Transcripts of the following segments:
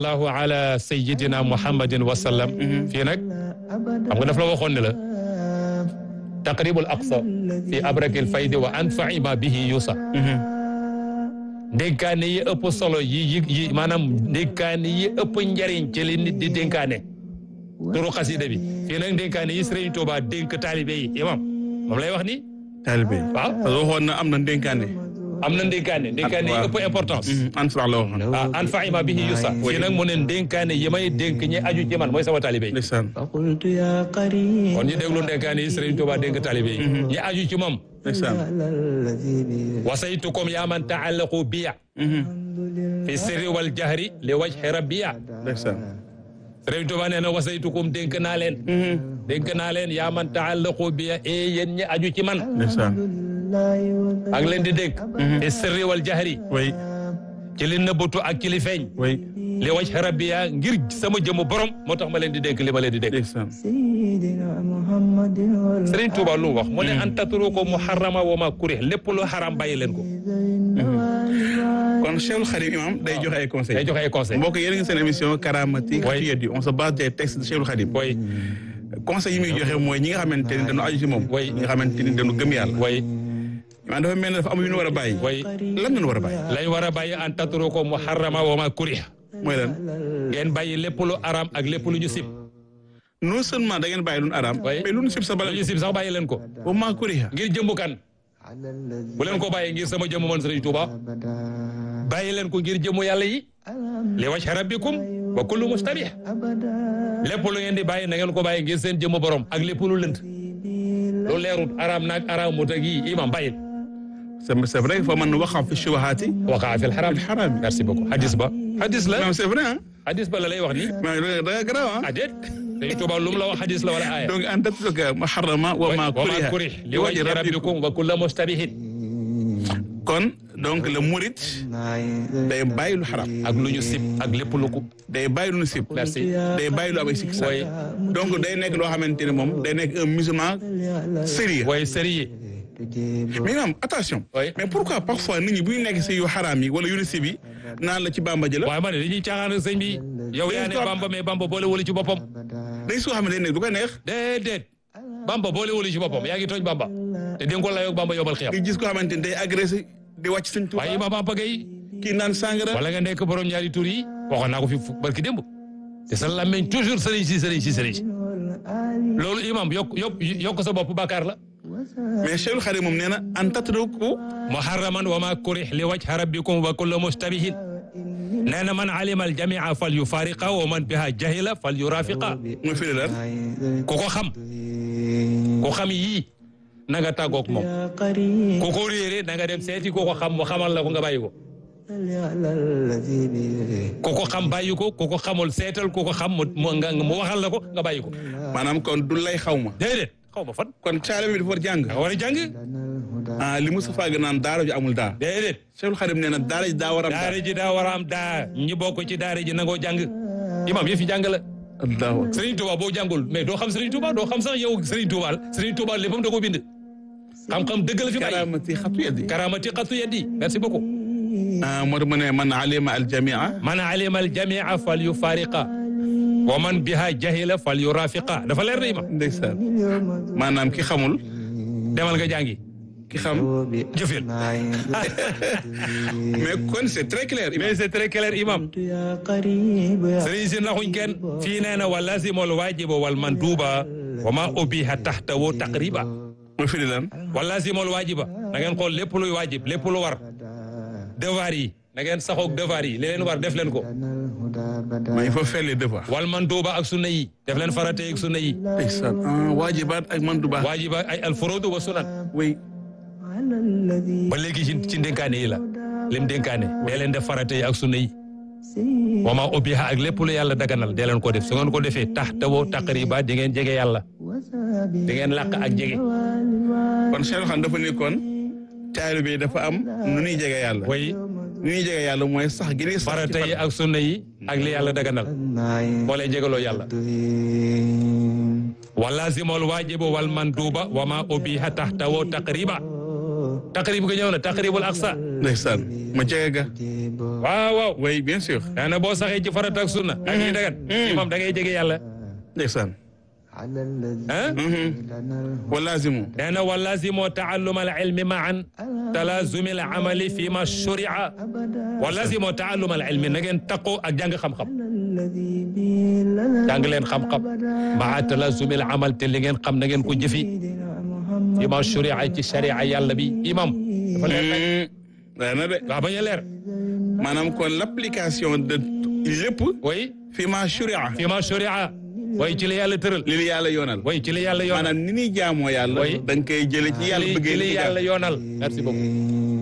allahu ala sayidina muhammadin wa sallam fii nag xam nga daf la waxoon ne la taqribul aqsa fi abrakil faydi wa anfai ma bihi yusa dénkaane yi ëpp solo yi yi yi maanaam dénkaane yi ëpp njariñ ci li nit di dénkaane turu xasida bi fii nag dénkaane yi Sëriñ Tuuba dénk taalibe yi imam moom lay wax ni taalibe waaw parce que waxoon na am na ndénkaane am na dénkaane dénkaane yi ëpp importance an fax la waxoon ah an faima bihi yusa fii nag mu ne dénkaane yi may dénk ñi aju ci man mooy sama taalibe yi ndeysaan فقلت يا قريب kon ñu déglu dénkaane yi Sëriñ Tuuba dénk taalibe yi ñi aju ci moom ndeysaan على الذي بيده wasaytukum yaa man taallaqu biya fi sirri wal jahri li wajhi rabbiya ndeysaan Sëriñ Tuuba nee na wasaytukum dénk naa leen dénk naa leen yaa man taallaqu biya e yéen ñi aju ci man ndeysaan الله ak leen di dénk fi sirri wal jahri way ci li nëbbatu ak ci li feeñ way li wajhi rabbiya ngir sama jëmu borom moo tax ma leen di dénk li ma leen di dénk ndeysaan سيدنا محمد والله Sëriñ Tuuba lu mu wax mu ne an tatruku muharrama wa ma kurih lépp lu xaram bàyyi leen ko kon Cheikhul Khadim imam day joxe ay day conseils joxe ay conseil mbokk yéen a ngi seen émission Karamati Oui. Xatiyat yi on se base des textes de Cheikhul Khadim way conseils yi muy joxe mooy ñi nga xamante ni dañu aju ci moom Oui. ñi nga xamante ni dañu gëm yàlla way man dafa mel ne dafa am yu ñu war a bàyyi way lan lañu war a bàyyi lañ war a bàyyi an tatruku muharrama wa ma kurih mooy lan ngeen bàyyi lépp lu aram ak lépp lu ñu sib non seulement da ngeen bàyyi lu ñu araam Oui. mais lu ñu sib sa bala lu ñu sib sax bàyyi leen ko wa maa kuriha ngir jëmbu kan على الذي bu leen ko bàyyi ngir sama jëmm man Sëriñ Tuuba أبدا bàyyi leen ko ngir jëmmu yàlla yi li wajhi rabbikum wa kullu mustabih أبدا lépp lu ngeen di bàyyi na ngeen ko bàyyi ngir seen jëmmu borom ak lépp lu lënt lu leerut aram naag aramut ak yi imam bàyyi c'est c'est vrai fa man waqa fi shubahaati waqaa fil haram fil haram merci beaucoup hadis ba hadis la non c'est vrai ah hadis ba la lay wax ni mais da nga garaaw ah ah déet Sëriñ Tuuba lu mu la wax hadis la wala aaya donc an tatruka muharrama wa maa wa ma kuriha kurih li wajhi rabbikum wa kullu mustabihin kon donc le murit day bàyyi lu xaram ak lu ñu sib ak lépp lu ko day bàyyi lu ñu sib merci day bàyyi lu am ay sikki sàkk way donc day nekk loo xamante ne moom day nekk un musulman sérieux way sérieux mais imam attention Oui. mais pourquoi parfois nit ñi bu ñu nekk si yu xaraam yi wala yu ñu sib yi naan la ci bamba ji la waaye ma ne dañuy caaxaan sëñ bi yow yaa ne bamba mais bamba boole wala ci boppam day soo xam ne day nekk du ko neex déedéet bamba boole wala ci boppam yaa ngi tooñ bamba te di nga ko layoog bamba yobal xiyam nga gis ko xamante ni day agressé di wàcc sëñ Tuuba waaye imam Bamba Gueye kii naan sàngara wala nga nekk borom ñaari tur yi waxoon naa ko fi fu- barki démb te sa làmmeñ toujours sëriñ si sëriñ si sëriñ si loolu imam yokk yokk yokk sa bopp bàkkaar la mais Cheikhul Khadim moom nee na an tatruku muharraman wa ma kurih li wajhi rabbikum wa kullu mustabihin nee na man alima al jamia fal yufariqa wa man biha jahila fal yurafiqa mooy firi lan ku ko xam ku xam yii na nga tàggoog moom يا قريب ku ko réere na nga dem seeti ku ko xam mu xamal la ko nga bàyyi ko على الذي بيده ku ko xam bàyyi ko ku ko xamul seetal ku ko xam mu mu nga mu waxal la ko nga bàyyi ko maanaam kon du lay xaw ma déedéet xaw ma fan kon caale bi dafa war jàng nga war a jàng لنا الهدى ah li Moustapha ga naan daara ju amul daa déedéet Cheikhul Khadim nee na daara ji daa war a am daara daa ji daa war a am daa ñi bokk ci daara ji nangoo jàng imam yëf yi jàng la allahu akbar Serigne Touba boo jàngul mais doo xam Serigne Touba doo xam sax yow Serigne Touba Serigne Touba léppam da koo bind xam-xam dëgg la fi bàyyi karamati xatu yadi karamati xatu yeddi merci beaucoup ah moo tax mu ne man alima al jamia man alima al jamia fal yufariqa wa man biha jahila fal yurafiqa dafa leer na imam ndeysaan اليوم maanaam ki xamul demal nga jàngi ki xam jëfil mais kon c'est très clair mais c'est très clair imam يا قريب يا sëriñ si naxuñ kenn fii nee na wa lazimul waajiba wal manduuba wa ma ubiha taxtawu taqriba mooy firi lan wa lazimul waajiba na ngeen xool lépp luy waajib lépp lu war devoir yi na ngeen saxoog devoir yi li leen war def leen ko لنا الهدى بدا mais il faut faire les devoirs wal manduuba ak sunna yi def leen farate ak sunna yi ndeysaan ah waajibaat ak manduba waajiba ay alfuruudu wa sunan oui على الذي ba léegi ci ci ndénkaane yi la lim dénkaane dee leen def farate yi ak sunna yi سيد wa ma ubiha ak lépp lu yàlla daganal dee leen ko def su ngeen ko defee taxtawu taqriba di ngeen jege yàlla وسابي di ngeen làq ak jege kon Cheikh Khan dafa ni kon taalibe bi dafa am nu ñuy jege yàlla way nu ñuy jege yàlla mooy sax gi ni sax ci farata yi fat- ak sunna yi ak li yàlla daganal moo lay jegaloo yàlla wa lazimul waajibu wal manduba wa ma ubiha taxtawu taqriba taqrib ga ñëw na taqribul aqsa ndeysaan ma jege ga waaw waaw oui bien sûr nee na boo saxee ci farata ak sunna ak yi dagan imam da ngay jege yàlla ndeysaan على الذي ah لنا wa laazimu nee na walazimoo taalluma al ilmi maan talazumi al amali fi ma shuria walazimoo taalluma al ilmi na ngeen taqoo ak jàng xam-xam الذي به لنا jàng leen xam-xam maa talazumi al amal te li ngeen xam na ngeen ko jëfi محمد fi ma shuria ci sharia yàlla bi imam dafa leer nag leer na de waaw bañ a leer maanaam kon l'application de lépp way fi ma shuria fi ma shuria way ci la yàlla tëral li li yàlla yoonal way ci la yàlla yoonal maanaam ni ñuy jaamoo yàlla Oui. da nga koy jële ci yàlla ci bëggee li li yàlla yoonal merci beaucoup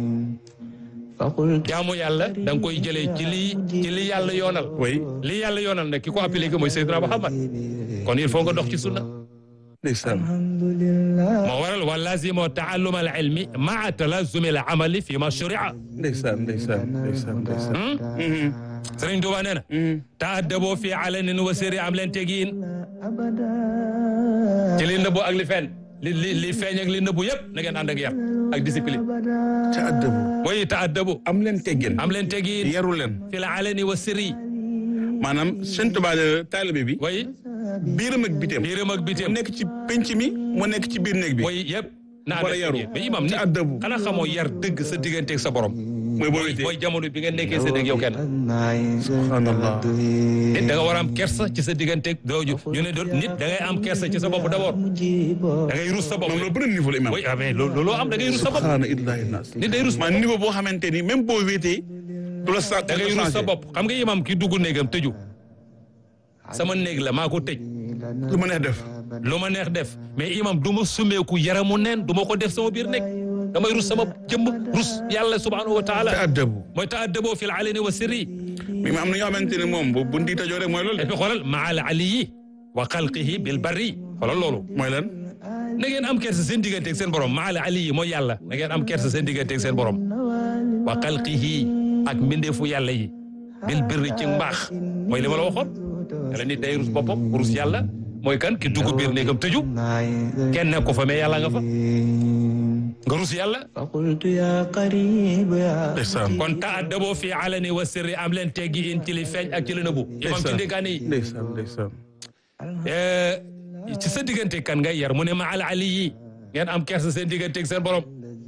فقلت jaamu yàlla da nga koy jëlee ci li ci li yàlla yoonal oui li yàlla yoonal nag ki ko appliqué mooy Seydina Muhammad kon il faut nga dox ci sunna ndeysaan الحمد لله moo waral wa lazimo taallum al ilmi maa talazumi al amali fi ma shuria ndeysaan ndeysaan ndeysaan ndeysaan Mhm. Sëriñ Tuuba nee na Mhm. tahaddaboo fi alanin wa sirri am leen tegiin أبدا ci li nëbbu ak li feeñ li li li feeñ ak li nëbbu yëpp na ngeen ànd ak yar ak discipline ca addabu way taaddabu am leen teggin am leen tegiin yaru leen fi la alani wa sirri maanaam sëñ Tuubaa de taalibe bi way biiram ak biteem biiram ak mu bitim nekk ci penc mi mu nekk ci biir néeg bi way yëpp na War a ànd ak yaru. tegiin mais imam ni Te addabu. xanaa xamoo yar dëgg sa digganteeg sa borom mooy boo wéetee mooy jamono bi nga nekkee sa dëgg yow kenn subhanallah nit da nga war a am kersa ci sa digganteeg dooju ñu ne doon nit da ngay am kersa ci sa bopp d'abord da ngay rus sa bopp moom loolu beneen niveau la imam oui ah mais loo looloo am da ngay rus sa bopp subhaana illahi nas nit day rus maa niveau boo xamante ni même boo wéetee du la sa da ngay rus sa bopp xam nga imam ki dugg néegam tëju sama néeg la maa ko tëj lu ma neex def lu ma neex def mais imam du ma sumeeku yaramu neen du ma ko def sama biir néeg damay rus sama jëmm rus yàlla subhanahu wa taala te addabu mooy ta'addaboo fil alani wa sirri mais am na ñoo xamante ne moom bu bu ndiita joo rek mooy loolu et de puis xoolal maa al aliyi wa xalqihi bil barri xoolal loolu mooy lan na ngeen am kersa seen digganteeg seen borom maa al aliyi mooy yàlla na ngeen am kersa seen digganteeg seen borom wa xalqihi ak mbindeefu yàlla yi bil birri ci mbaax mooy li ma la waxoon yàlla nit day rus boppam rus yàlla mooy kan ki dugg biir néegam tëju kenn nekk ko fa mais yàlla nga fa nga rus yàlla فقلت يا قريب يا ndeysaan kon ta'addaboo fi alani wa sirri am leen teggi in ci li feeñ ak ci li nëbbu imam ci ndénkaane yi ndeysaan ndeysaan Eh, ci sa diggante kan ngay yar mu ne ma al ali yi ngeen am kersa seen digganteeg seen borom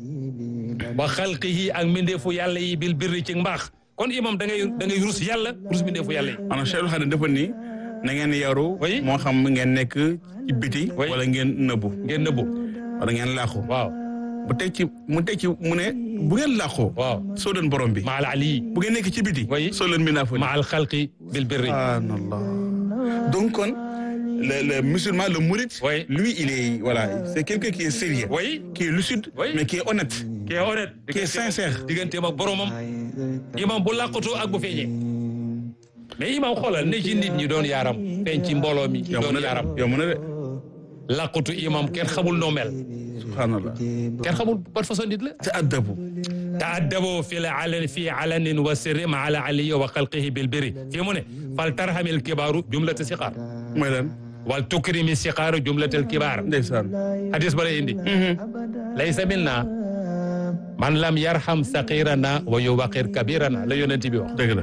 wa xalqihi ak mbindeefu yàlla yi bil birri ci mbaax kon imam da ngay da ngay rus yàlla rus mbindeefu yàlla yi maanaam Cheikh Xadim dafa ni na ngeen yaru Oui. moo xam ngeen nekk ci biti Oui. wala ngeen nëbbu ngeen nëbbu wala ngeen laaxu waaw bu teg ci mu teg ci mu ne bu ngeen laaxoo waaw soo leen borom bi ma al ali yi bu ngeen nekk ci biti Oui. soo leen minaa fa ma al xalqi bil birri subhanallah donc kon le le musulman le mouride Oui. lui il est voilà c'est quelqu'un qui est sérieux oui qui est lucide Oui. mais qui est honnête qui est honnête qui est sincère digganteem ak boromam imam bu làqatoo ak bu feeñee mais imam xoolal ne ci nit ñi doon yaaram feeñ ci mbooloo mi yomb doon na yaaram de yomb na de làqatu imam kenn xamul noo mel subhanallah kenn xamul ban façon nit la te addabu ta'addaboo fi la alan fi alanin wa sirri ma ala aliyi wa xalqihi bil birri fii mu ne fal tarhamil kibaaru jumlata siqaar mooy lan wal tukrimi siqaaru jumlatal kibaar ndeysaan hadis ba lay indi laysa minna man lam yarham saqirana wa yuwaqir kabirana la yonent bi wax dëgg la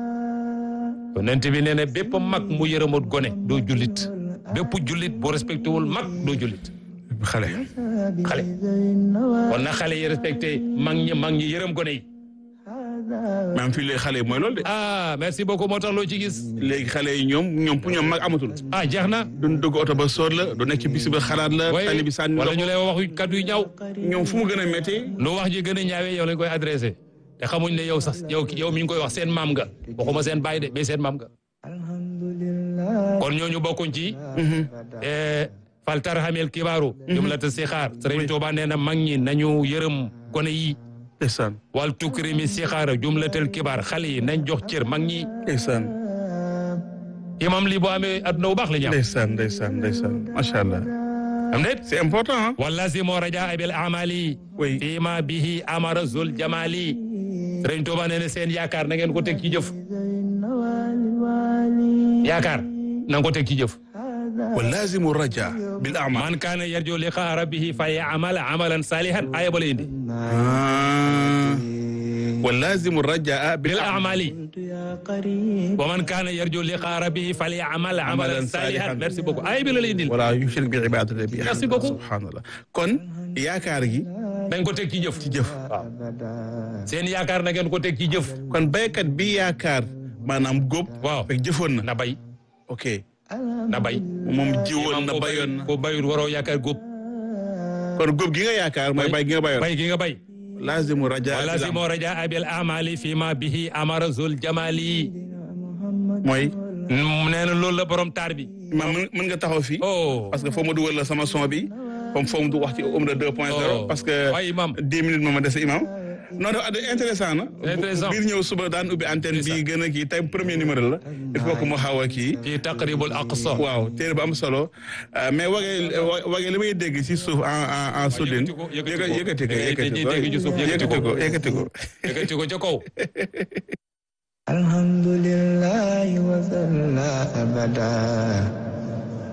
yonent bi nee na bépp mag mu yërëmut gone doo jullit bépp jullit bu respecté wul mag doo jullit xale xale kon na xale yi respecté mag ñi mag ñi yërëm gone yi maanaam fii léegi xale yi mooy loolu de ah merci beaucoup moo tax loo ci gis léegi xale yi ñoom ñoom pour ñoom mag amatul ah jeex na duñ dugg oto ba sóor la du nekk ci bis ba xalaat la way tali bi sànni wala la ñu lay wax yu kaddu yu ñaaw ñoom fu mu gën a métti lu wax ji gën a ñaawee yow lañ koy adressé te xamuñ ne yow sax yow yow mi ngi koy wax seen maam nga waxuma seen baay de mais seen maam nga kon ñooñu bokkuñ ci eh, fal tarhamil kibaaru jumlata sixaar Sëriñ Tuuba nee na mag ñi nañu yërëm gone yi ndeysaan wal tukrimi sixaara jumlatal kibaar xale yi nañ jox cër mag ñi ndeysaan imam lii boo amee adduna bu baax la ñu am ndeysaan ndeysaan ndeysaan macha allah am déet c'est important ah wala si moo raja bil amali Oui. fii ma bihi amara zul jamali Sëriñ Tuuba nee na seen yaakaar na ngeen ko teg ci jëf yaakaar na nga ko teg ci jëf wa lazimu raja bil amal man kaana yarju liqaa rabbihi fa ya'mal amalan salihan aaya ba la indi ah wa lazimu rajaa bil bil amali قلت يا قريب wa man kaana yarju liqaa rabbihi falyamal amalan Amalan salihan salihan. merci beaucoup ay bi la lay indil wala yushrik bi ibadati bi Merci beaucoup. subhanallah kon yaakaar gi dañ ko teg ci jëf ci jëf أبدا seen yaakaar na ngeen ko teg ci jëf kon baykat bi yaakaar maanaam góob waaw fekk jëfoon na na bay ok na bay moom jiwoon na ko bayoon na ko bayul waroo yaakaar góob kon góob gi nga yaakaar mooy bay gi nga bayoon bay gi nga bay lazimu rajaa wala bil si amal. moo raja abil amali fi ma bihi amara zul jamali mooy nee na loolu la borom taar bi ma mën mën nga taxaw fii oh parce que foo ma dugal la sama son bi comme foo mu du wax ci Omra 2 point 0 Oh. parce que Waaye imam. 10 minutes moo ma dese imam non non ad- intéressant na Intéressant. biir ñëw suba daan ubbi antenne bi gën a kii tey premier numéro la il faut que mu xaw a kii fi taqribul aqsa waaw téere bu am solo euh, mais wagee wagee li may dégg ci suuf en en en soudine yëkkati ko, yëkkati ko. yëkkati ko Dañuy yëkkati ko dégg ci suuf, yëkkati ko. yëkkati ko yëkkati ko ca kaw الحمد لله وصلى أبدا